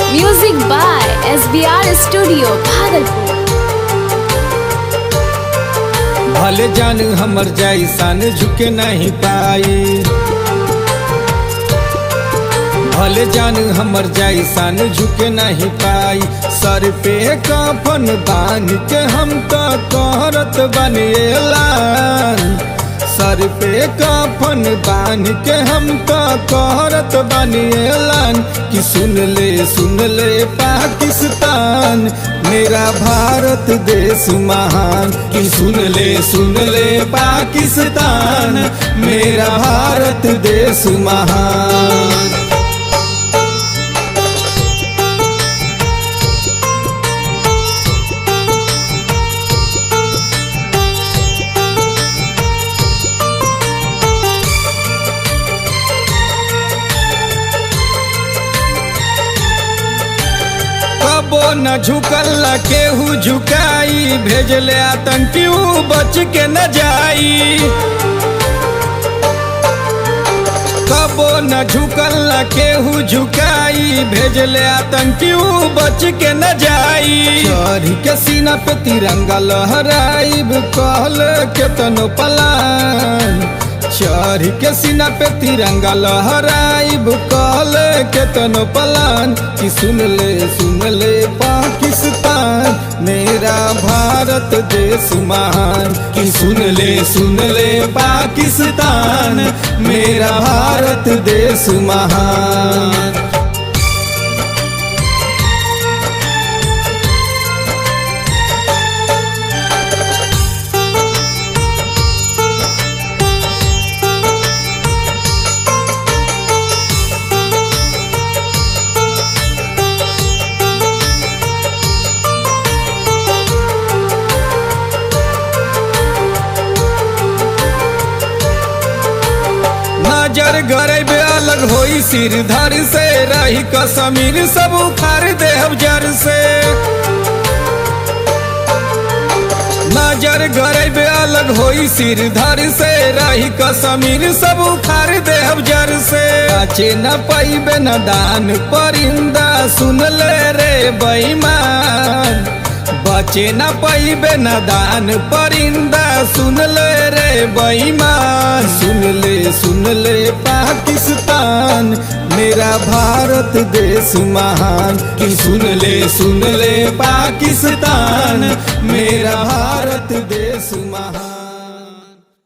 Music by SBR Studio, Bhagalpur. भले जान हमर जैसन झुके नहीं पाई भले जान हमर जैसन झुके नहीं पाई सर पे कफन बांध के हम तो कहरत बनेलान सर पे कफन बांध के हम तो कहरत बनेलान कि सुन ले सुन ले पाकिस्तान मेरा भारत देश महान कि सुन ले सुन ले पाकिस्तान मेरा भारत देश महान कबो न झुकल केहू झुकाई भेजले आतंकी ऊ बच के न जाई कबो न झुकल केहू झुकाई भेजले आतंकी ऊ बच के न जाई चढ़ी के सीना पे तिरंगा लहराइब कहल केतनो पलान चढ़ के सीना पे तिरंगा लहराइब कहल केतनो पलान कि सुन ले सुन ले पाकिस्तान मेरा भारत देश महान कि सुन ले सुन ले पाकिस्तान मेरा भारत देश महान नजर गरीब अलग होई सिर धर से रही कसमीर सब उखाड़ देव जर से नजर गरीब अलग होई सिर धर से रही कसमीर सब उखाड़ देव जर से बचे न पैबे न दान परिंदा सुन ले रे बेईमान बचे न पैबे न दान परिंदा सुन ले रे बेईमान सुन ले सुन ले पाकिस्तान मेरा भारत देश महान कि सुन ले सुन ले पाकिस्तान मेरा भारत देश महान